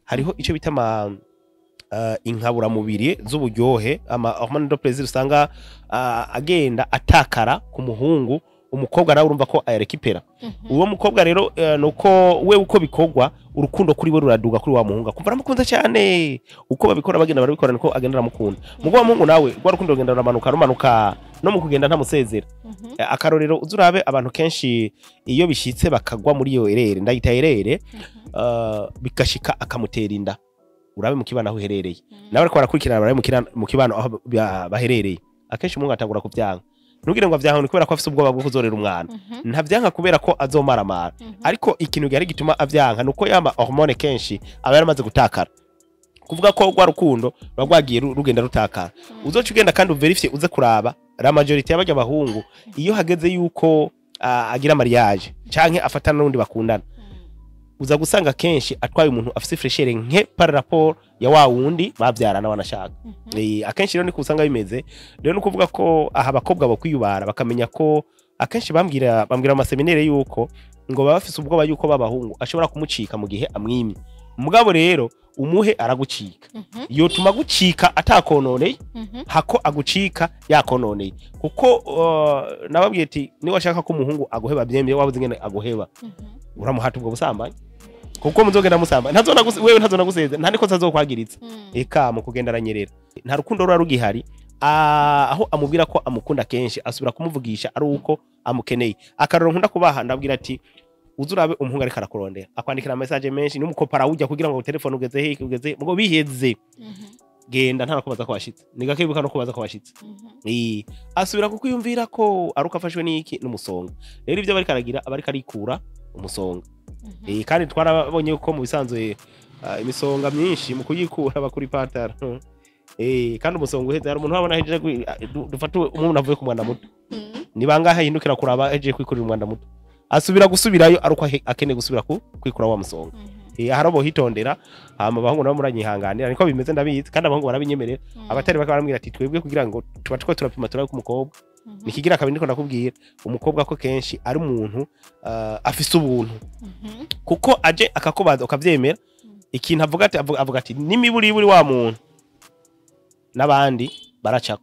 hariho icyo bita ama uh, inkaburamubiri z'uburyohe ama hormone de plaisir usanga uh, agenda atakara ku muhungu umukobwa nawe urumva ko ayarekipera uwo mukobwa rero uh, nuko we uko bikorwa urukundo kuri we ruraduga kuri wa muhungu akumva aramukunda cyane uko babikora bagenda barabikora niko agenda aramukunda mugo wa muhungu nawe rwa rukundo rugenda ruramanuka rumanuka no mu kugenda ntamusezera Eh, akarorero uzi urabe abantu kenshi iyo bishitse bakagwa muri iyo erere ndayita erere uh, bigashika akamutera inda urabe mu kibano aho uherereye nawe ariko barakurikirana barabe mu kira- mu kibano aho ba- baherereye akenshi umuhungu atangura kuvyanga ntugire ngo avyanka ni kubera ko afise ubwoba bwo kuzorera umwana ntavyanka kubera ko azomaramara ariko ikintu gihari gituma avyanka nuko yama hormone kenshi aba yaramaze gutakara kuvuga ko rwa rukundo ruba rwagiye ru- rugenda rutakara uzoca ugenda kandi uverifye uze kuraba la majorite y'abarya bahungu iyo hageze yuko ah, agira mariage canke afatana n'undi bakundana uza gusanga kenshi atwaye umuntu afise freshere nke par rapport ya wa wundi bavyarana wanashaka Eh, akenshi rero niko usanga bimeze rero ni ukuvuga ko aha abakobwa bakwiyubara bakamenya ko akenshi bambwira bambwira mu maseminere yuko ngo baba bafise ubwoba yuko babahungu ashobora kumucika mu gihe amwimye mugabo rero umuhe aragucika yotuma gucika atakononeye hako agucika yakononeye kuko uh, nababwiye ati niba ashaka ko umuhungu aguheba byemeye wabuze ingene aguheba uramuhata ubwo busambanyi kuko muzogenda musamba ntazona guse- wewe ntazona guseza nta niko azokwagiritsa eka mu kugenda aranyerera nta rukundo ruba rugihari Ah, aho amubwira ko amukunda kenshi asubira kumuvugisha ari uko amukeneye akaroro nkunda kubaha ndabwira ati uzi urabe umuhungu ariko arakurondera akwandikira message menshi n'umukopara ujya kugira ngo telefone ugeze he ugeze he ngo biheze genda nta nakubaza ko washitse ni gake bibuka no kubaza ko washitse Eh, asubira kukwiyumvira ko ari uko afashwe n'iki n'umusonga rero ibyo bariko aragira aba ariko arikura umusonga Eh, kandi twarabonye ko mu bisanzwe ah, imisonga myinshi mu kuyikura bakuri patara Eh, kandi umusonga uheze hari umuntu wabona hejeje kwi- ah, du- dufate umuntu avuye ku mwanda muto ni bangahe yindukira kuraba hejeje kwikurira umwanda muto asubira gusubirayo ari uko ahe- akeneye gusubira ku kwikura wa musonga Eh, hari abo hitondera hama abahungu nabo muranyihanganira niko bimeze ndabizi kandi abahungu barabinyemerera abatari bake barambwira ati twebwe kugira ngo tuba two turapima turabe ko umukobwa nikigira kabiri ndiko ndakubwira umukobwa ko kenshi ari umuntu ah, afise ubuntu kuko aje akakubaza ukavyemera ikintu avuga ati avuga, avuga ati n'imiburiburi wa muntu n'abandi baracako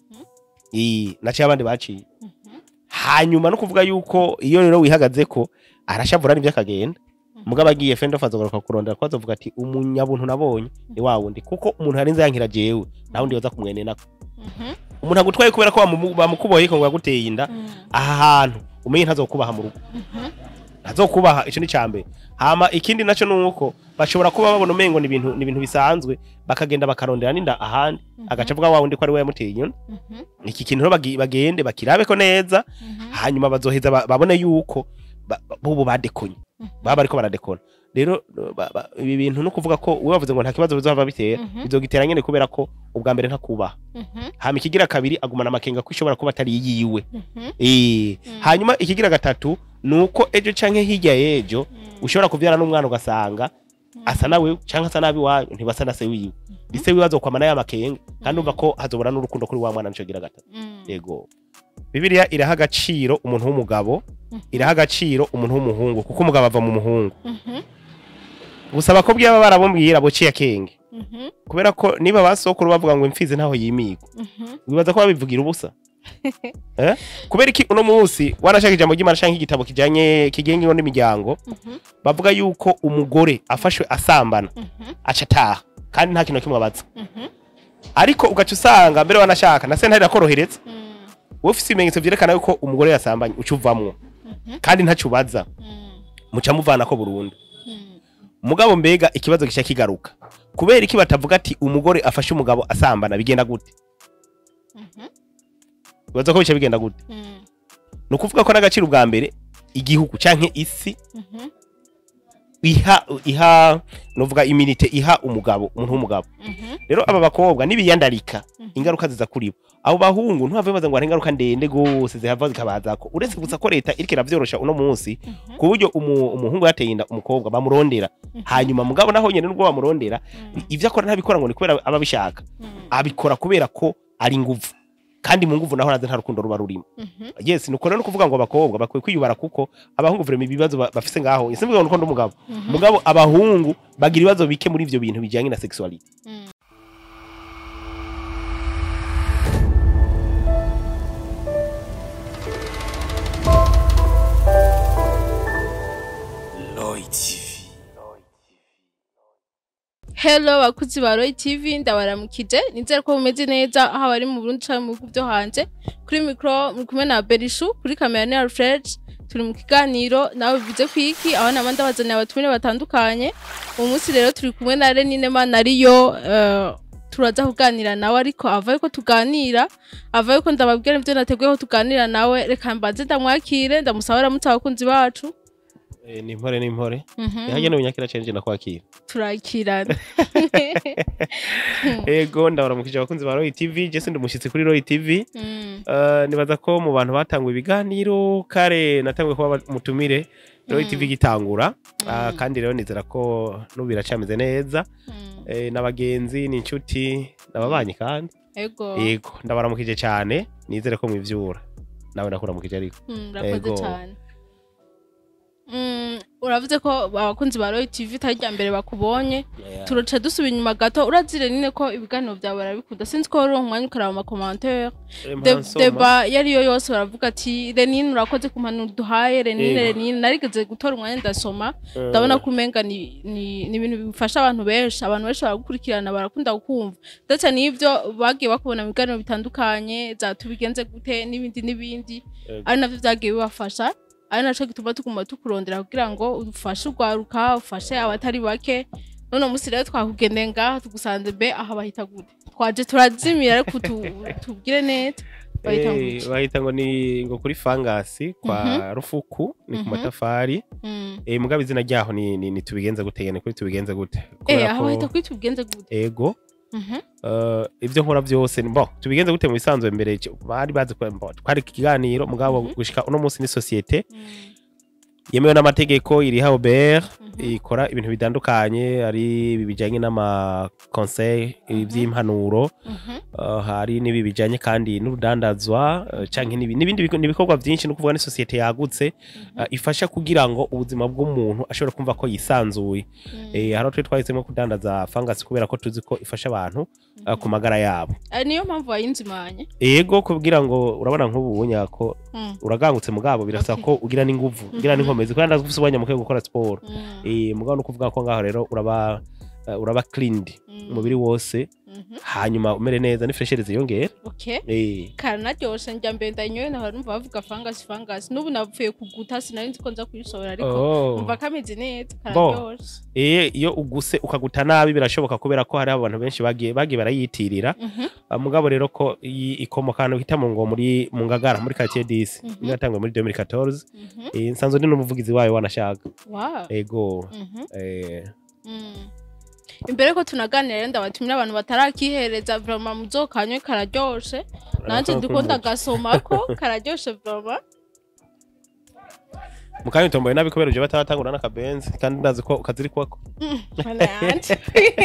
iyi naciye abandi baciye hanyuma no kuvuga yuko iyo rero wihagaze ko arashavura n'ibyo akagenda mugabo agiye fendo fazagaruka kurondera ko azovuga ati umunyabuntu nabonye ni wa wundi kuko umuntu yarinze yankira jewe nta wundi yoza kumwene nako umuntu agutwaye kubera ko bamu- bamukuboye ko ngo yaguteye inda aha hantu umenye ntazokubaha mu rugo ntazokubaha ico ni cambere hama ikindi naco nuko bashobora kuba babona umengo ni ibintu ni ibintu bisanzwe bakagenda bakarondera n'inda ahandi agaca avuga wa wundi ko ari we yamuteye inyuma iki kintu rero bagi- bagende bakirabe ko neza hanyuma bazoheza ba- babone yuko ba- ba- bubu badekonye baba bariko baradekona rero ba- ba- ibi bintu no kuvuga ko we wavuze ngo nta kibazo bizova bitera bizogitera nyene kubera ko ubwa mbere ntakubaha hama ikigira kabiri agumana amakenga ko ishobora kuba atari yiwe Eh, hanyuma ikigira gatatu nuko ejo canke hirya y'ejo ushobora kuvyara n'umwana ugasanga asa nawe canke asa nabi wanyu ntibasa na se wiwe ise wiwe azokwamana y'amakenga kandi umva ko hazobora n'urukundo kuri wa mwana nico gira gatatu yego bibiliya iraha agaciro umuntu w'umugabo iraha agaciro umuntu w'umuhungu kuko umugabo ava mu muhungu gusa abakobwa iyo baba barabumvira bociye akenge kubera ko niba basokuru bavuga ngo imfizi ntaho yimigwa wibaza ko babivugira ubusa eh? kubera iki uno munsi warashaka ijambo ry'imana canke igitabo kijanye kigenga ingo n'imiryango bavuga yuko umugore afashwe asambana aca ataha kandi nta kintu na kimwe abaza ariko ugaca usanga mbere wanashaka na sentare irakorohereza wowe ufise ibimenyetso vyerekana yuko umugore yasambanye uca uvamwo kandi ntaco ubaza muca muvanako burundu mugabo mbega ikibazo gica kigaruka kubera iki batavuga ati umugore afashe umugabo asambana bigenda gute bibaza ko bica bigenda gute ni ukuvuga ko n'agaciro bwa mbere igihugu canke isi iha iha novuga iminite iha umugabo umuntu w'umugabo rero aba bakobwa nibiyandarika ingaruka ziza kuri bo abo bahungu ntibave baza ngo hari ingaruka ndende gose zihava zikabazako uretse gusa ko leta iriko iravyorosha uno munsi ku buryo umu- umuhungu yateye inda umukobwa bamurondera hanyuma mugabo naho nyene nubwo bamurondera ivyo akora ntabikora ngo ni kubera aba abishaka abikora kubera ko ari nguvu kandi mu nguvu naho naze nta rukundo ruba rurimo Mhm. yes nuko rero no kuvuga ngo abakobwa bakwiye kwiyubara kuko abahungu vrema ibibazo ba- bafise ngaho simvuga ngo nuko ndi umugabo Mhm. mugabo abahungu bagira ibibazo bike muri ivyo bintu bijanye na sexuality Mm. Hello bakuzi ba Roy TV ndabaramukije nizere ko mumeze neza aho bari mu Burundi canke mu bihugu byo hanze kuri micro muri kumwe na Berishu kuri kamera ni Alfred turi mu kiganiro nawe bivuze kwiki aho nama ndabazaniye abatumire batandukanye uyu munsi rero turi kumwe na Renine Manariyo uh, turaza kuganira nawe ariko avaye ko tuganira avaye ko ndababwira ibyo nateguye ko tuganira nawe reka mbanze ndamwakire ndamusaba aramutse abakunzi bacu Eh, ni impore ni impore Mhm. ihagene unyakira cenje nakwakira turakirana ego ndabaramukije abakunzi ba Roy TV je sindi umushitsi kuri Roy TV Mm. Uh, nibaza ko mu bantu batanguye ibiganiro kare natanguye kuba mutumire Roy Mm. TV gitangura Ah, Mm. kandi rero nizera ko n'ubu biracameze neza Mm. eh, n'abagenzi n'inshuti n'ababanyi kandi ego yego ndabaramukije cyane nizere ko mwivyura nawe ndakuramukije ariko Mm, urakoze Ego. cyane Mm, uravuze ko abakunzi ba Roy TV itari rya mbere bakubonye turaca dusuba inyuma gato urazire nine ko ibiganiro byawe barabikunda sinzi ko wari umwanya ukaraba amakomantere deba iyo ariyo yose baravuga ati renine urakoze ku mpanuro duhaye renine Ego. renine narigeze gutora umwanya ndasoma ndabona ko umenga ni, ni, ni ibintu bifasha abantu benshi abantu benshi baragukurikirana barakunda kukumva ndetse n'ibyo bagiye bakubona mu biganiro bitandukanye za tubigenze gute n'ibindi n'ibindi ari navyo vyagiye bibafasha ari naco gituma tuguma tukurondera kugira ngo ufashe urwaruka ufashe abatari bake none musi rero twakugendeye ngaha tugusanze be aha bahita gute twaje turazimira ariko tu- tubwire neza bahita Eh, gute bahita ngo ni ngo kuri fangasi kwa rufuku ni ku Mhm. matafari Mm. eh, mugabo izina ryaho ni, ni, ni tubigenze gute ni kuri tubigenze gute eh Kubera aha ko- bahita kuri tubigenze gute ego Mhm. Uh, ibyo nkora byose ni- bo tubigenze gute mu bisanzwe mbere cyo- bari bazi ko bo, twari ikiganiro mugabo Mhm. gushika uno munsi ni societe Mm. yemewe n'amategeko iri Haubert Mhm. ikora ibintu bitandukanye ari ibi bijanye n'ama conseil iby'impanuro Mhm. uh, hari n'ibi bijanye kandi n'urudandazwa uh, canke n'ibi- n'ibindi biko- n'ibikorwa byinshi no kuvuga ni societe yagutse Mhm. uh, ifasha kugira ngo ubuzima bw'umuntu ashobora kumva ko yisanzuye Mm. eh, hari aho twe twahisemo kudandaza fangasi kubera ko tuzi ko ifasha abantu uh, Mhm. ku magara yabo ari niyo mpamvu wayinzimanye ego kugira ngo urabona nk'ubu nyako Mm. uragangutse mugabo birasaba Okay. ko ugira n'inguvu ugira Mhm. n'inkomezi kandi ndazi ko ufise umwanya muke wo gukora siporo Mm. eh mugabo no kuvuga ko ngaho rero uraba uh, uraba cleaned Mm. umubiri wose Mhm. hanyuma umere neza n'ifreshere ziyongera okay eh karanaryoshe njya mbere ndayinyoye nahora numva bavuga fangasi fangasi n'ubu napfuye kuguta sinari nzi ko nza kuyisohora ariko oh. umva kameze neza Bo. kararyoshe eh iyo uguse ukaguta nabi birashoboka kubera ko hari abantu benshi bagiye bagiye barayitirira Mhm. Uh, mugabo rero ko iyi ikomoka ahantu hita mu ngo muri mu ngagara muri quartier 10 Mhm. niyo yatangwe muri 2014 Mhm. eh nsanzwe ndi n'umuvugizi wayo wanashaka wow ego Mhm. eh Mm. imbere ko tunaganira rero ndabatumira abantu batarakihereza vrama muzokanywe kararyoshe nanje ndiko ndagasomako kararyoshe vrama mukanya utomboye nabi kubera uje bataratangura n'akabenzi kandi ndazi ko kaziri kwako mana yanje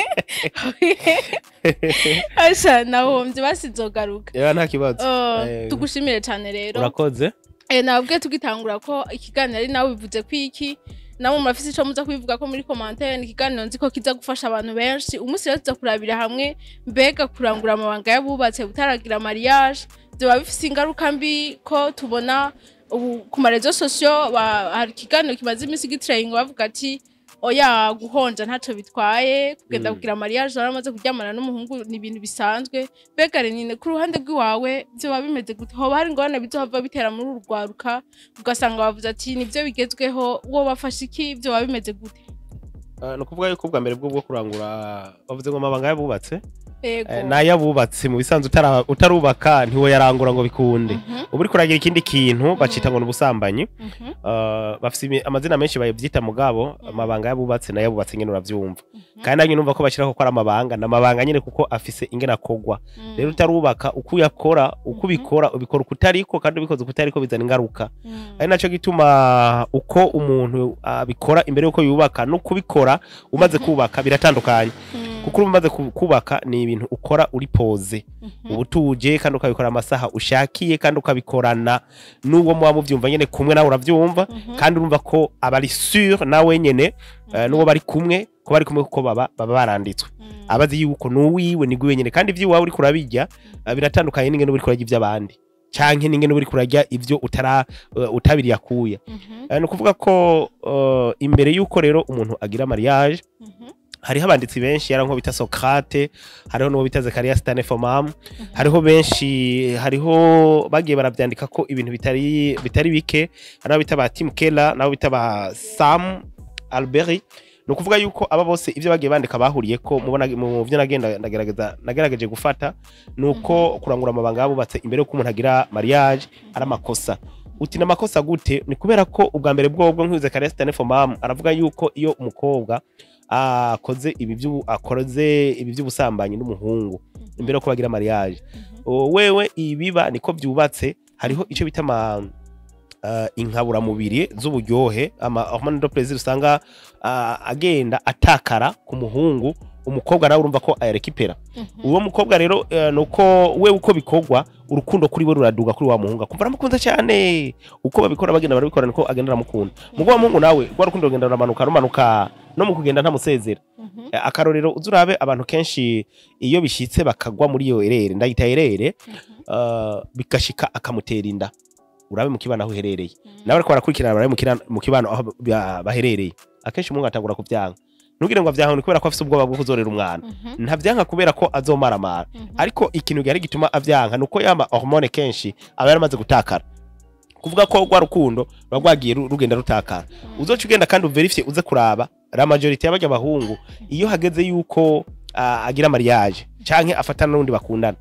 asha nahombye basizogaruka ya nta kibazo Oh, Eh, tugushimire cyane rero urakoze Eh, nabwiye tugitangura ko ikiganiro ari nawe bivuze ko iki namwe murafise ico muza kubivuga ko muri commentaire ni ikiganiro nzi ko kiza gufasha abantu benshi umunsi rero tuza kurabira hamwe mbega kurangura amabanga y'abubatse gutaragira mariage vyoba bifise ingaruka mbi ko tubona ubu ku marezo sosiyo ba- hari ikiganiro kimaze iminsi gitrayinga bavuga ati oya guhonja ntaco bitwaye kugenda Mm. kugira mariage waramaze kuryamana n'umuhungu ni ibintu bisanzwe mbega renine ku ruhande rw'iwawe vyoba bimeze gute hoba hari ingorane bizohava bitera muri uru rwaruka ugasanga bavuze ati nivyo bigezweho wo bafashe iki vyoba bimeze gute Ah, ni ukuvuga yuko ubwa mbere bwo bwo kurangura bavuze ngo amabanga y'abubatse yego Eh, n'ay'abubatse mu bisanzwe utara- utarubaka ntiwoyarangura ngo bikunde Mhm, uba uriko uragira ikindi kintu bacita ngo ni ubusambanyi mhm, Ah, bafise imi- amazina menshi babyita mugabo amabanga y'abubatse n'ay'abubatse nyene uravyumva mhm, kandi nanyu numva ko bashyiraho ko ari amabanga ni amabanga nyine kuko afise ingene akogwa mhm, rero utarubaka uko uyakora uko Mhm. ubikora ubikora uko utariko kandi ubikoze uko utariko bizana ingaruka mhm, ari naco gituma uko umuntu abikora imbere yuko yubaka no kubikora umaze Mhm. kubaka biratandukanye mhm, kuko urumva umaze ku- kubaka ni ibintu ukora uri poze uba utuje kandi ukabikora amasaha ushakiye kandi ukabikorana n'uwo muba mubyumva nyine kumwe nawe urabyumva kandi urumva ko aba ari sur nawe nyine eh, n'uwo bari kumwe ko bari kumwe kuko baba baba baranditswe abazi yuko n'uwiwe ni gwiwe nyine kandi iby'iwawe uri kurabirya eh, biratandukanye n'ingene uri kurarya iby'abandi canke n'ingene uri kurarya ibyo utara eh, utabiriye akuya Eh, ni ukuvuga ko eh, imbere y'uko rero umuntu agira mariage hariho abanditsi benshi yari nko bita Socrate hariho n'uwo bita Zakaria Stanefomam hariho benshi hariho bagiye barabyandika ko ibintu bitari bitari bike hariho bita ba Tim Keller nabo bita ba Sam Alberti ni ukuvuga yuko aba bose ibyo bagiye bandika bahuriye ko mubona mu byo nagenda ndagerageza nagerageje gufata ni uko kurangura amabanga yabubatse imbere y'uko umuntu agira mariage ari amakosa uti ni amakosa gute ni kubera ko ubwa mbere bwobwo nk'uze Zakaria Stanefomam aravuga yuko iyo umukobwa akoze ibi by'ubu- akoze ibi by'ubusambanyi n'umuhungu imbere yo kubagira mariage O, wewe ibiba niko byubatse hariho icyo bita ama uh, inkaburamubiri z'uburyohe ama hormone de plaisir usanga uh, agenda atakara ku muhungu umukobwa nawe urumva ko ayarekipera uwo mukobwa rero uh, nuko we uko bikorwa urukundo kuri we ruraduga kuri wa muhungu akumva aramukunda cyane uko babikora bagenda barabikora niko agenda aramukunda mugo wa muhungu nawe rwa rukundo rugenda ruramanuka rumanuka no mu kugenda ntamusezera Eh, akarorero uzi urabe abantu kenshi iyo bishyitse bakagwa muri iyo erere ndayita erere uh, bigashika akamutera inda urabe mu kibano aho uherereye nawe ariko barakurikirana barabe mu kira- mu kibano aho ba- baherereye akenshi umuhungu atangura kubyanga ntugire ngo avyanka ni kubera ko afite ubwoba bwo kuzorera umwana ntabyanka kubera ko azomaramara ariko ikintu gihari gituma avyanka ni uko yama hormone kenshi aba yaramaze gutakara kuvuga ko rwa rukundo ruba rwagiye ru- rugenda rutakara uzoca ugenda kandi uverifye uze kuraba la majorite y'abajya abahungu iyo hageze yuko ah, agira mariage canke afatana n'undi bakundana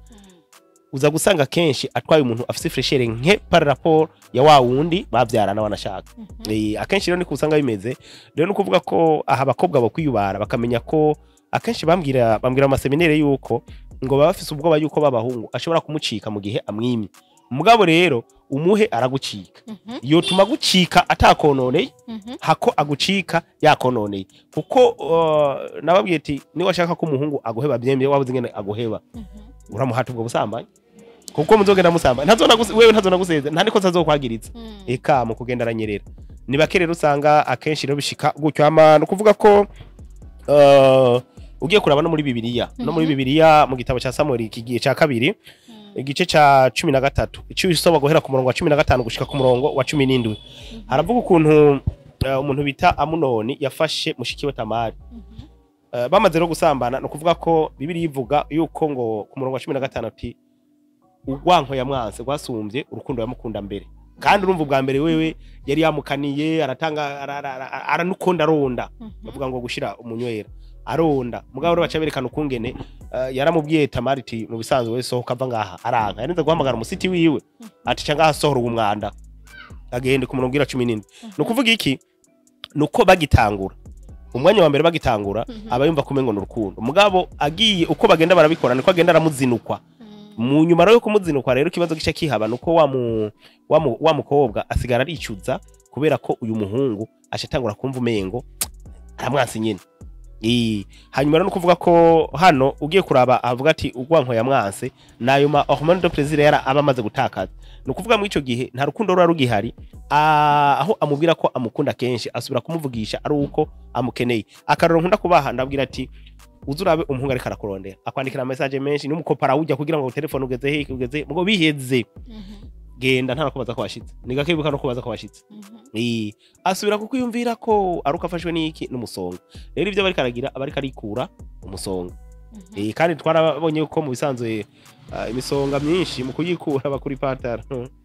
uza gusanga kenshi atwaye umuntu afite freshere nke par rapport ya wa wundi bavyarana wanashaka Eh, akenshi rero niko usanga bimeze rero ni ukuvuga ko aha abakobwa bakwiyubara bakamenya ko akenshi bambwira bambwira mu maseminere yuko ngo baba bafise ubwoba yuko babahungu ashobora kumucika mu gihe amwimye mugabo rero umuhe aragucika yotuma agucika atakononeye hako agucika yakononeye kuko uh, nababwiye ati niba ashaka ko umuhungu aguheba byemye wabuze ingene aguheba uramuhata ubwo busambanyi kuko muzogenda musambanya ntazona gus- wewe ntazona guseze nta niko azokwagiritsa eka mu kugenda aranyerera ni bake rero usanga akenshi rero bishika gutyo ama ni ukuvuga ko uh, ugiye kuraba no muri bibiliya no muri Mhm. bibiliya mu gitabo cya samuel ikigiye cya kabiri igice cya cumi na gatatu icyo usoma guhera ku murongo wa cumi na gatanu gushika ku murongo wa cumi n'indwi haravuga ukuntu uh, umuntu bita amunoni yafashe mushiki we tamari Uh, bamaze rero gusambana ni ukuvuga ko bibiri ivuga yuko ngo ku murongo wa cumi na gatanu ati urwanko yamwanse rwasumbye urukundo yamukunda mbere kandi urumva ubwa mbere wewe yari yamukaniye aratanga ara- ara- ara- aranukunda aronda bavuga ngo gushira umunywera aronda mugabo rero baca berekana ukungene uh, yaramubwiye tamari iti mu bisanzwe we sohoka ava ngaha aranka yarinze guhamagara umusiti wiwe ati ca ngaha sohora uwo mwanda agende ku murongo w'ira cumi n'indwi ni ukuvuga iki ni uko bagitangura umwanya wa mbere bagitangura aba yumva kumengo ni urukundo mugabo agiye uko bagenda barabikora niko agenda aramuzinukwa mu nyuma rero yo kumuzinukwa rero ikibazo gice kihaba nuko wa mu- wa mu- wa mukobwa asigara aricuza kubera ko uyu muhungu ashatangura kumva umengo aramwansi nyine Ii, hanyuma rero nukuvuga ko hano ugiye kuraba avuga ati urwanko yamwanse nayo ma hormone de plaisir yara aba amaze gutakaza ni ukuvuga muri icyo gihe nta rukundo ruba rugihari Ah, aho amubwira ko amukunda kenshi asubira kumuvugisha ari uko amukeneye akarero nkunda kubaha ndabwira ati uzi urabe umuhungu ariko arakurondera akwandikira message menshi n'umukopara ujya kugira ngo telefone ugeze he ugeze ngo biheze genda nta kubaza ko washitse ni gake bibuka no kubaza ko washitse Ii, asubira kukwiyumvira ko ari uko afashwe n'iki n'umusonga rero ibyo bariko aragira aba ariko arikura umusonga Eh, kandi twarabonye ko mu bisanzwe ah, imisonga myinshi mu kuyikura bakuri patara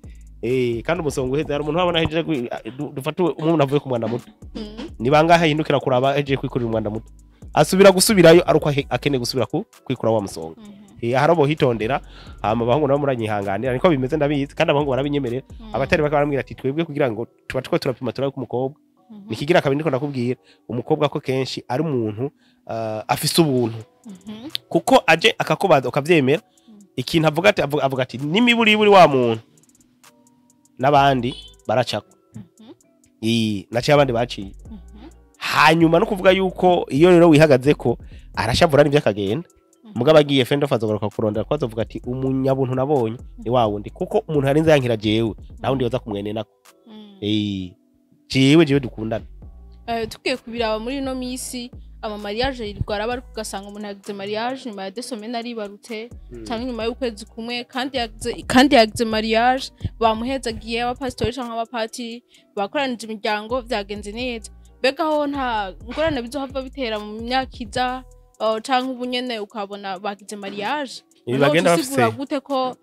Eh, kandi umusonga uheze hari umuntu wabona hejeje kwi- ah, du- dufate umuntu avuye ku mwanda muto ni bangahe ahindukira kuraba hejeje kwikurira umwanda muto asubira gusubirayo ari uko ahe- akeneye gusubira ku kwikura wa musonga Eh, hari abo hitondera hama abahungu nabo muranyihanganira niko bimeze ndabizi kandi abahungu barabinyemerera abatari bake barambwira ati twebwe kugira ngo tuba two turapima turabe ko umukobwa nikigira kabiri ndiko ndakubwira umukobwa ko kenshi ari umuntu ah, afise ubuntu kuko aje akakubaza ukavyemera ikintu avuga ati avuga, avuga ati n'imiburiburi wa muntu n'abandi baracako iyi naciye abandi baciye hanyuma no kuvuga yuko iyo rero wihagaze ko arashavura n'ibyo akagenda mugabo agiye fendo azogaruka kurondera ko azovuga ati umunyabuntu nabonye ni wa wundi kuko umuntu yarinze yankira jewe nawe undi yoza kumwenenako Mm. eh jewe jewe dukundana Eh, tugiye kubiraba muri ino minsi ama mariage yirirwa araba ariko ugasanga umuntu yagize mariage nyuma ya desomene aribarutse cyangwa nyuma y'ukwezi kumwe kandi yagize kandi yagize mariage bamuhezagiye abapasitori cyangwa abapatiri bakoranije imiryango byagenze neza mbega aho nta ngorane bizohava bitera mu myaka iza uh, canke ubu nyene ukabona bagize mariage Ibi Noneho bagenda tusigura bafise gute ko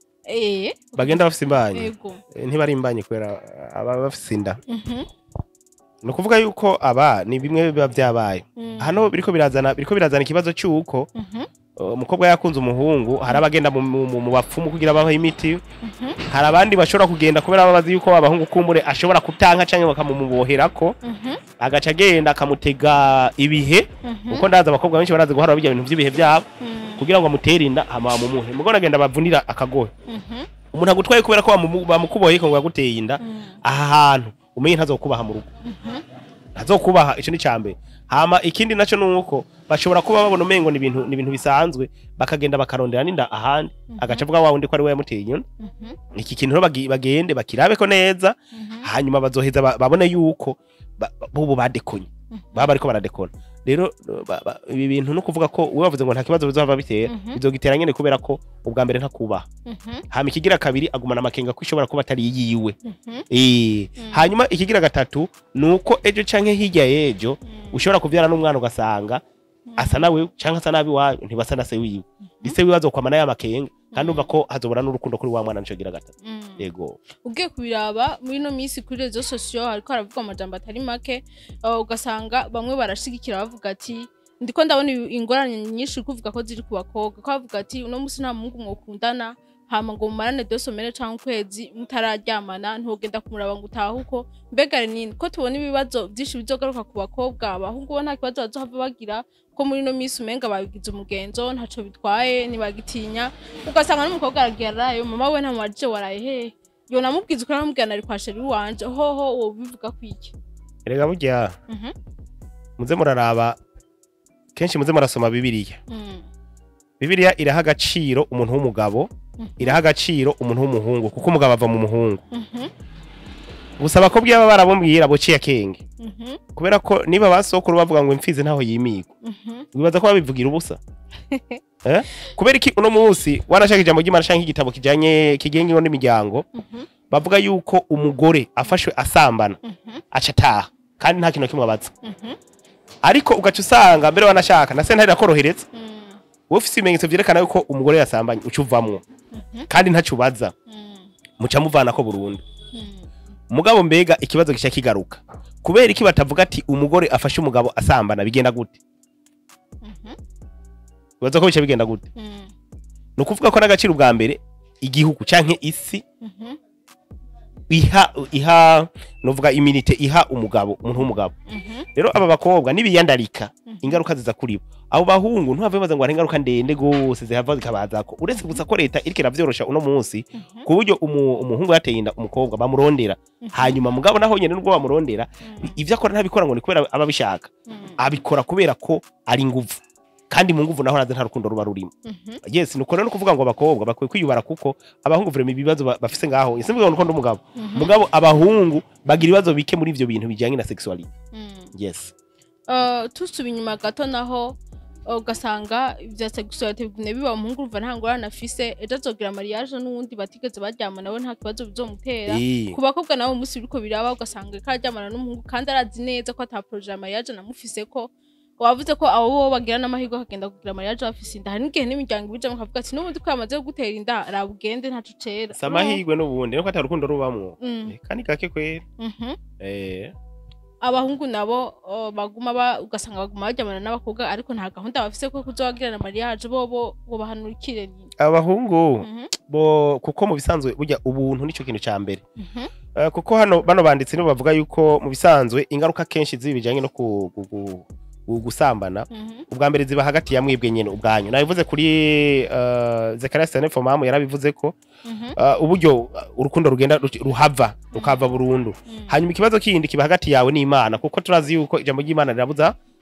eh bagenda bafise imbanyi ego Eh, ntibari imbanyi kubera aba bafise inda mhm ni ukuvuga yuko aba ni bimwe biba byabaye mm, hano biriko birazana biriko birazana ikibazo cy'uko mhm uh, umukobwa yakunze umuhungu hari abagenda mu, mu, mu- mu bapfumu kugira babaho imiti mhm hari abandi bashobora kugenda kubera babazi yuko abahungu kumbure ashobora kutanka canke bakamumuboherako mhm agaca agenda akamutega ibihe mhm kuko ndazi abakobwa benshi barazi guhara bijya bintu by'ibihe byabo mm, kugira ngo amutere inda hama bamumuhe mugo nagenda bavunira akagohe mhm umuntu agutwaye kubera ko bamumu- bamukuboheye ko ngo yaguteye inda mm, aha hantu umenye ntazokubaha mu rugo mhm ntazokubaha ico ni cambere hama ikindi naco nuko bashobora kuba babona umengo ni ibintu ni ibintu bisanzwe bakagenda bakarondera n'inda ahandi Mhm. agaca avuga wa wundi ko ari we yamuteye inyoni mhm iki kintu rero bagi- bagende bakirabeko neza mhm hanyuma bazoheza ba- babone yuko ba- ba- bubu badekonye Mhm. baba bariko baradekona rero ba- ba- ibi bintu no kuvuga ko uwe wavuze ngo nta kibazo bizova bitera Mhm. bizogitera nyene kubera ko ubwa mbere ntakubaha mhm hama ikigira kabiri agumana amakenga ko ishobora kuba atari yiwe mhm Eh, Mm. hanyuma ikigira gatatu ni uko ejo canke hirya y'ejo mm, ushobora kuvyara n'umwana ugasanga asa nawe canke asa nabi wanyu ntibasa na se wiwe ise wiwe azokwamana y'amakenga kandi umva ko hazobora n'urukundo kuri wa mwana nico gira gatatu mm. yego ugiye kubiraba muri ino minsi kuri rezo sosiyo hariko haravugwa amajambo atari make uh, ugasanga bamwe barashigikira bavuga ati ndiko ndabona ibi- ingorane nyinshi kuvuga ko ziri ku bakobwa ko bavuga ati uno munsi nta muhungu mwokundana hama ngo mumarane dosomere canke ukwezi mutararyamana ntugenda kumuraba ngo utahe uko mbega nini ko tubona ibibazo byinshi bizogaruka ku bakobwa abahungu bo nta kibazo bazohava bagira ko muri ino minsi umenga babigize umugenzo ntaco bitwaye ntibagitinya ugasanga n'umukobwa aragiye arayo mama we ntamubajije waraye hehe yo namubwiza ukuri aramubwira nari kwa sheri wanje hoho wowe bivuga kwiki erega burya Mhm, muze muraraba kenshi muze murasoma bibiliya mm, bibiliya iraha agaciro umuntu w'umugabo Mhm. iraha agaciro umuntu w'umuhungu kuko umugabo ava mu muhungu mhm, gusa abakobwa baba barabumvira bociye akenge mhm, kubera ko niba basokuru bavuga ngo imfizi ntaho yimigwa mhm, wibaza ko babivugira ubusa eh? kubera iki uno munsi warashaka ijambo ry'imana canke igitabo kijanye kigenga ingo n'imiryango mhm, bavuga yuko umugore afashwe asambana mhm, aca ataha kandi nta kintu na kimwe abaza mhm, ariko ugaca usanga mbere wanashaka na sentare irakorohereza mm, wowe ufise ibimenyetso vyerekana yuko umugore yasambanye uca uvamwo mhm, kandi ntaco ubaza mm, muca muvanako burundu mm, mugabo mbega ikibazo gica kigaruka kubera iki batavuga ati umugore afashe umugabo asambana bigenda gute mhm, bibaza ko bica bigenda gute mm, ni ukuvuga ko n'agaciro ubwa mbere igihugu canke isi mhm, iha iha novuga iminite iha umugabo umuntu w'umugabo mhm, rero aba bakobwa nibiyandarika Mhm. ingaruka ziza kuri bo abo bahungu ntibave baza ngo hari ingaruka ndende gose zihava zikabazako uretse gusa ko leta iriko iravyorosha uno munsi mhm, ku buryo umu- umuhungu yateye inda umukobwa bamurondera mhm, hanyuma mugabo naho nyene nubwo bamurondera mm, ivyo akora ntabikora ngo ni kubera aba abishaka mm, abikora kubera ko ari nguvu kandi mu nguvu naho naze nta rukundo ruba rurimo mhm, yes nuko rero no kuvuga ngo abakobwa bakwiye kwiyubara kuko abahungu vrema ibibazo ba- bafise ngaho simvuga ngo nuko ndi umugabo mhm, mugabo abahungu bagira ibibazo bike muri ivyo bintu bijanye na sexuality mm. yes Uh, tusuba inyuma gato naho uh, ugasanga ibya sexuality bigumye biba umuhungu urumva nta ngorane afise ejo azogira mariage n'uwundi batigeze baryamana we nta kibazo bizomutera Eh, ku bakobwa nabo umunsi biriko biraba ugasanga ko aryamana n'umuhungu kandi arazi neza ko ata projet ya mariage namufise ko wavuze ko abo bo bagira n'amahirwe akagenda kugira mariage bafise inda hari n'igihe n'imiryango ibijamo kavuga ati n'ubundi ko yamaze gutera inda arabugende ntaco cera si amahirwe n'ubundi nuko ata rukundo rubamwo Mm, Eh, kandi gake kwera mhm. Eh, abahungu nabo uh, baguma ba ugasanga baguma baryamana n'abakobwa ariko nta gahunda bafise ko kuzobagirana mariage bo bo bo bahanurikire ni abahungu Mhm, bo kuko mu bisanzwe burya ubuntu nico kintu ca mbere mhm, Eh, kuko hano bano banditsi nibo bavuga yuko mu bisanzwe ingaruka kenshi zibi bijanye no ku- gu- gu- gu- gusambana mhm, ubwa mbere ziba hagati ya mwebwe nyene ubwanyu nabivuze kuri uh, Zekaria Stanley mamu yarabivuze ko mhm, uh, uburyo uh, urukundo rugenda ruci- ruhava rukava burundu mhm, hanyuma ikibazo kindi kiba hagati yawe n'Imana kuko turazi yuko ijambo ry'Imana rirabuza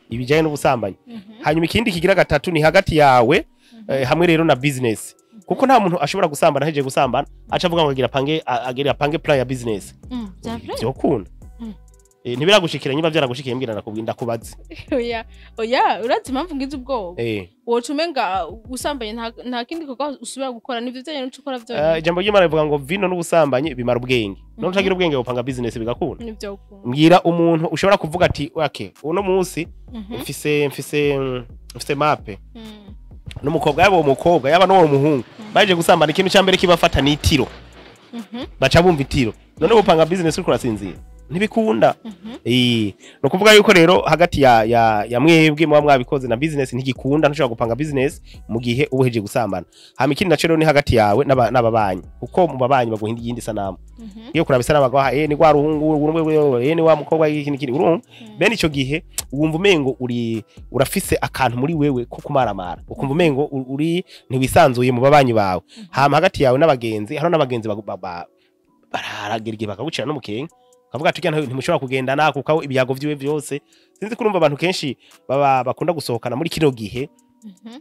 ibijyanye n'ubusambanyi hanyuma ikindi kigira gatatu ni hagati yawe eh, hamwe rero na business kuko nta muntu ashobora gusambana ahejeje gusambana aca avuga ngo agira pange a- agira apange plan ya business Mm, bya vrai? byokunda Mm. Eh, ntibiragushikira niba byaragushikiye mbwira nakubwira ndakubaze oya oya urazi impamvu ngize ubwoba eh woca umenga usambanye nta- nta kindi gikorwa usubira gukora nivyo vyanye n'uco ukora eh, vyonyene ijambo ry'Imana rivuga ngo vino n'ubusambanyi bimara ubwenge none utagira ubwenge upanga business bigakunda nivyo ukunda mbwira umuntu ushobora kuvuga ati okay uno munsi Mhm, mfise mfise mfise mape mm, n'umukobwa yaba uwo mukobwa yaba n'uwo muhungu baje gusambana ikintu cya mbere kibafata ni itiro mhm, baca bumva itiro none upanga business uriko urasinzira ntibikunda mhm. Eh, ni ukuvuga yuko rero hagati ya ya ya mwebwe muba mwabikoze na business ntigikunda ntushobora gupanga business mu gihe uba uhejeje gusambana hama ikindi naco rero ni hagati yawe n'aba- n'ababanyi kuko mu babanyi baguhinda iyindi sanamu Mhm. iyo kuraba isanamu bagaha eh ni rwa ruhungu eh ni wa mukobwa iki n'iki urumva bene ico gihe wumva umengo uri urafise akantu muri wewe ko kumaramara ukumva umengo u- uri ntiwisanzuye mu babanyi bawe hama hagati yawe n'abagenzi hano n'abagenzi bagu- ba- ba- barahagera igihe bakagucira n'umukenke kavuga ati "Ujya ntimushobora kugendana kuko ibyago vyiwe vyose sinzi kurumva abantu kenshi baba bakunda gusohokana muri kino gihe Mhm,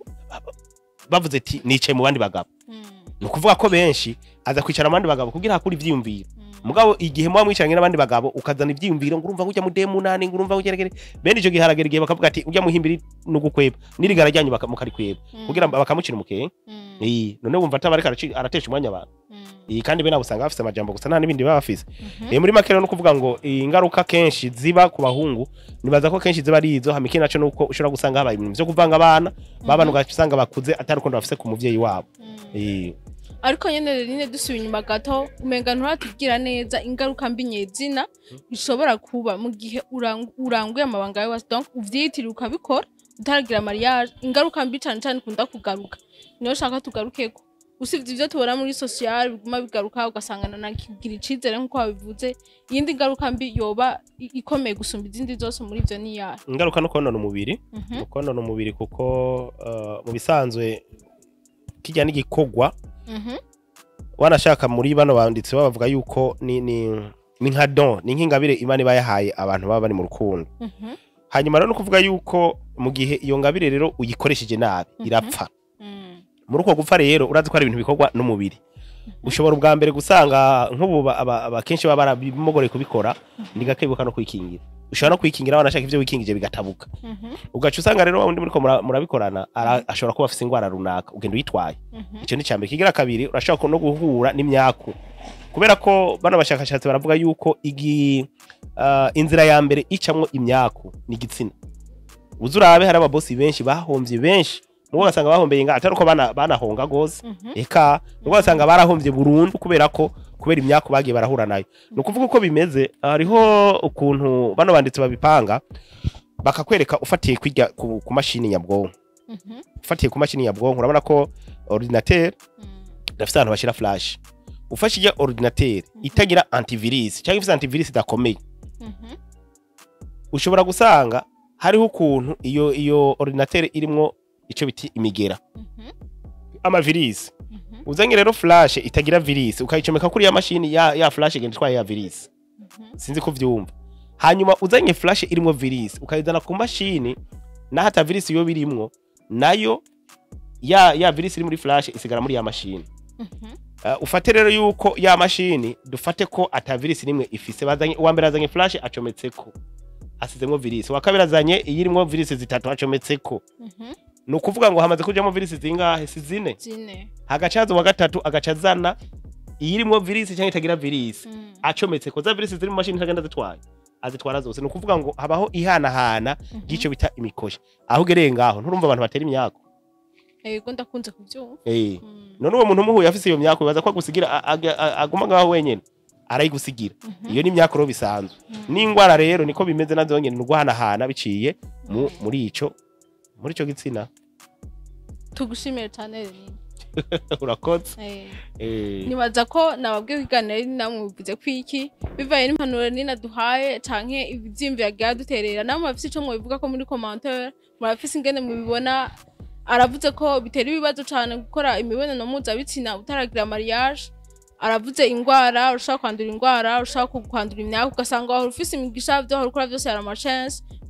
bavuze ati nicaye mu bandi bagabo mm, ni ukuvuga ko benshi aza kwicara mu bandi bagabo kugira hakura ivyiyumviro mm. mugabo igihe muba mwicaranye n'abandi bagabo ukazana ivyiyumviro ngo urumva ngujya mu demunani ngo urumva ngujya bene ico gihe haragera igihe bakavuga ati ujya muhimbira nugukweba n'irigara ryanyu baka- mukarikweba Mm. kugira ngo bakamucira umukenke Mm, Eh, none wumva ataba ariko araci- aratesha umwanya abantu mm, Eh, kandi bene abo usanga bafise amajambo gusa nta n'ibindi baba bafise mhm. Eh, muri make rero no kuvuga ngo eh, ingaruka kenshi ziba ku bahungu nibaza ko kenshi ziba ari izo hama ikindi naco nuko ushobora gusanga habaye ibintu vyo kuvanga abana babana ugasanga bakuze atari urukundo bafise ku muvyeyi wabo Mm. Eh, ariko nyene rero nyine dusubiye inyuma gato umenga nturatubwira neza ingaruka mbi nyezina bishobora kuba mu gihe urang- uranguye amabanga yawe donc uvyitiriye ukabikora utaragira mariage ingaruka mbi cane cane ikunda kugaruka niyo shaka tugarukeko usibye ivyo tubona muri social biguma bigaruka ugasanga nanakigira icizere nk'uko wabivuze iyindi ngaruka mbi yoba i- ikomeye gusumba izindi zose muri ivyo ni iyahe ingaruka no konona umubiri Mhm, no konona umubiri kuko eh, mu bisanzwe kijya n'igikorwa mhm, wanashaka muri bano banditsi bavuga yuko ni ni ni nka don ni nk'ingabire imana iba yahaye abantu baba bari mu rukundo mhm, hanyuma rero no kuvuga yuko mu gihe iyo ngabire rero uyikoresheje nabi Mhm. irapfa mm, muri uko gupfa rero urazi ko hari ibintu bikorwa n'umubiri ushobora ubwa mbere gusanga nk'ubu ba- aba- aba kenshi baba barabimogoreye kubikora ni gake bibuka no kwikingira ushobora no kwikingira wanashaka ivyo wikingije bigatabuka mhm, ugaca usanga rero wa wundi muriko mura- murabikorana ara- ashobora kuba afise ingwara runaka ugenda uyitwaye mhm, icyo ni cyambere kigira kabiri urashobora no guhura n'imyaku kubera ko bano bashakashatsi baravuga yuko igi uh, inzira ya mbere icamwo imyaku ni igitsina uzi urabe hari ababosi benshi bahomvye benshi nubwo ugasanga bahombeye nga atari uko bana- banahonga gose mhm, eka nubwo ugasanga barahombye burundu kubera ko kubera imyaku bagiye barahura nayo ni ukuvuga uko bimeze hariho ukuntu bano banditsi babipanga bakakwereka ufatiye kwirya ku, ku mashini nyabwonko mhm, ufatiye ku mashini nyabwonko urabona ko ordinateur mm, dafite ahantu bashyira flash ufashe ijya ordinateur itagira antivirus cyangwa ifite antivirus idakomeye mhm, ushobora gusanga hariho ukuntu iyo iyo ordinateur irimwo ico biti imigera mhm, amavirisi mhm, uzanye rero flash itagira virus ukayicomeka kuri ya mashini ya, ya flash igenda itwaye ya virus mhm. sinzi ko vyumva hanyuma uzanye flash irimwo virus ukayizana ku mashini naho ata virus yo birimwo nayo ya ya virus iri muri flash isigara muri ya mashini Mhm, Uh, ufate rero yuko ya mashini dufate ko ata virisi nimwe ifise bazanye uwa mbere azanye flash acometseko asizemwo virisi uwa kabiri azanye iyirimwo virisi zitatu acometseko mhm. ni ukuvuga ngo hamaze kujamo virisi zingahe si zine zine hagaca haza uwa gatatu agaca azana iyirimwo virisi cyangwa itagira virisi Mm, acometseko za virisi ziri mu mashini ntagenda zitwaye azitwara zose ni ukuvuga ngo habaho ihanahana mhm. ry'ico bita imikoshi aho ugereye ngaho nturumva abantu batera imyako yego ndakunze kubyumva eh Mm, none uwo muntu umuhuye afise iyo myako bibaza ko agusigira a- a- a- aguma ngaho wenyene arayigusigira mhm, iyo ni imyaka rero bisanzwe mhm. n'ingwara rero niko bimeze nazo nyene ni uguhanahana biciye mu, Mm. muri ico muri ico gitsina tugushimire cyane Renine. urakoze Eh, eh, nibaza ko nababwiye kuganira ari namwe bivuze ko iki bivaye n'impanuro nina duhaye canke ivyiyumviro yagiye duterera namwe bafise ico mwivuga ko muri commentaire murafise ingene mubibona aravuze ko bitera ibibazo cane gukora imibonano mpuzabitsina utaragira mariage aravuze ingwara ushaka kwandura ingwara ushaka kwandura imyaka ugasanga wahora ufise imigisha vyo wahora ukora vyose yari amachance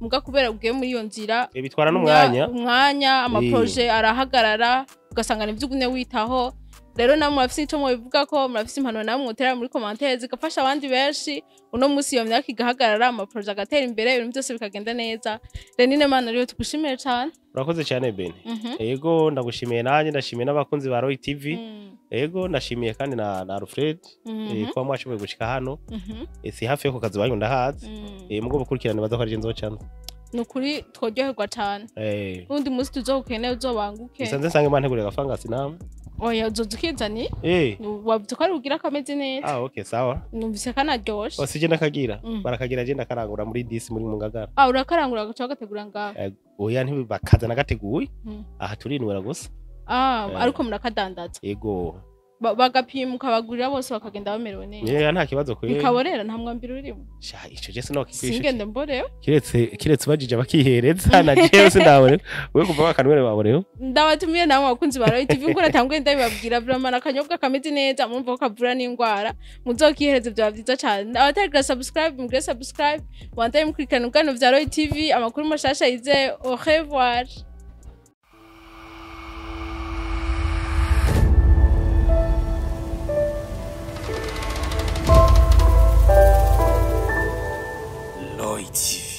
muga kubera ugiye muri iyo nzira Eh, bitwara n'umwanya umwanya amaproje arahagarara ugasanga nivyo ugumye witaho rero namwe murafise ico mubivuga ko murafise impanuro namwe mutera muri commentaire zigafasha abandi benshi uno musi iyo myaka igahagarara amaproje agatera imbere ibintu byose bikagenda neza renine mana rero tugushimire cane urakoze cyane bene Mhm. ego ndagushimiye nanjye ndashimiye n'abakunzi ba roy tv Mm. ego ndashimiye kandi na, na alfred Mhm. eh, kuba mwashoboye gushika hano Mhm. Eh, si hafi yo ku kazi wanyu ndahazi Mm. Eh, mugo bukurikirane baza ko ari je nzocanza ni ukuri tworyoherwa cane Eh, n'undi musi tuzogukeneye uzobanguke gusa nze nsange mantegurira agafangasi namwe oya uzoza ukizani Eh, wavuze ko ari bugira akameze neza ah okay sawa numvise kanaryoshe Oh, sije ndakagira Mm. barakagira je ndakarangura muri disi muri mungagara ah urakarangura agaca bagategura ngaho Eh, oya ntibakaza nagateguye Mm. aha turinwera gusa ah Eh. ariko murakadandaza ego Ba- bagapima ukabagurira bose bakagenda bamerewe neza yeya nta kibazo kwe bikaborera nta mwambiro urimo sha ico je sinokikwisha singende mborewe kiretse kiretse ubajije bakihereza na jewe sindabone we kuva wakanwere waboneho ndabatumiye namwe abakunzi ba Royal TV ngura tanguye ndabibabwira vraiment akanyobwa kameze neza murumva ko kavura n'indwara muzokihereze byaba byiza cyane abataragira subscribe mugire subscribe wandaye mukurikirana ubwano vya Royal TV amakuru mashasha yize au revoir Lloyd TV.